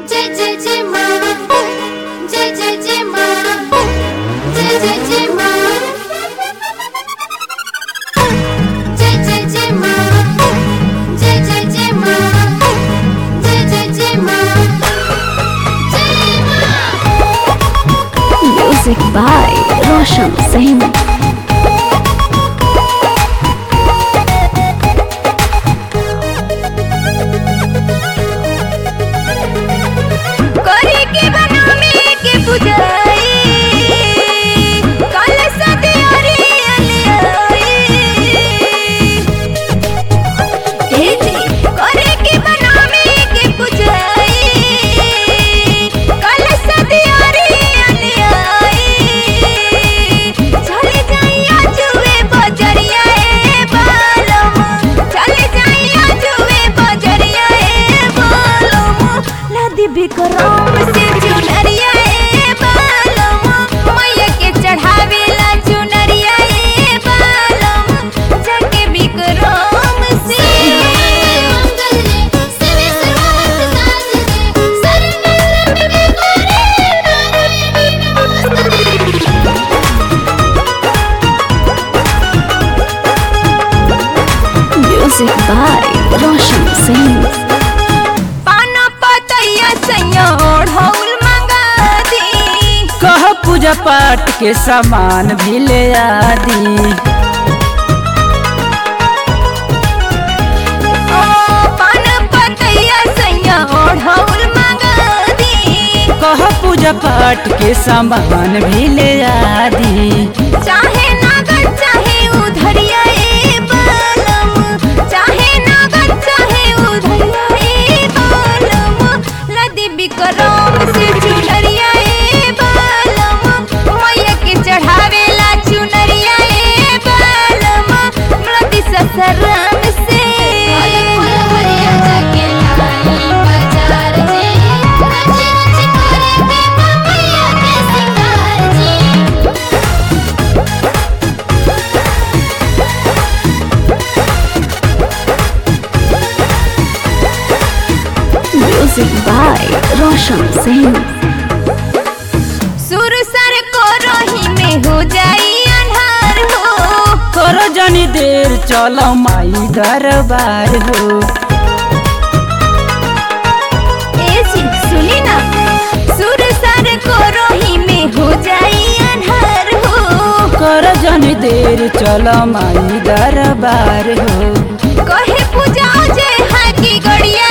जय जय जय माँ जय जय जय माँ जय जय जय माँ जय जय जय माँ जय जय जय माँ जय जय जय माँ जय माँ Music by Roshan Singh. करे के बनावे के बुझाई कल सदियारी अलियाई हे जी करे के बनावे के बुझाई कल सदियारी अलियाई चले जाइया जुए बजरिया ए बालम चले जाइया जुए बजरिया ए बालम नदी बिक्रम से चुनरिया ए बालम मैया के चढ़ावेला चुनरिया ए बालम जाके बिक्रम से मंगल रे शिव सर्वार्थ साध रे सर्व मंगल रे नमस्ते Music by Roshan Singh. पाना पतैया सैया ओढ़ौल मंगा दी कह पूजा पाठ के सामान भी ले आदि ओ पान पतैया सैया ओढ़ौल मंगा दी कह पूजा पाठ के सामान भी ले आदि चाहे नागर चाहे उधरिया ए बालम चाहे नागर चाहे उधरिया ए बालम लदी बिक्रम से चुनरिया ए बालम मैया के चढ़ावेला चुनरिया ए बालम लदी ससराम से फल फल हरिया जाके लाई बाजार जी रच रच करे के मैया के सिंगार जी Music by Roshan Singh. सुर सर को रोही में हो जाई अन्हार हो करो जनी देर चलो माई दरबार हो ए जी सुनी ना सुर सर को रोही में हो जाई अन्हार हो करो जनी देर चलो माई दरबार हो कहे पूजा जे हाकी गड़िया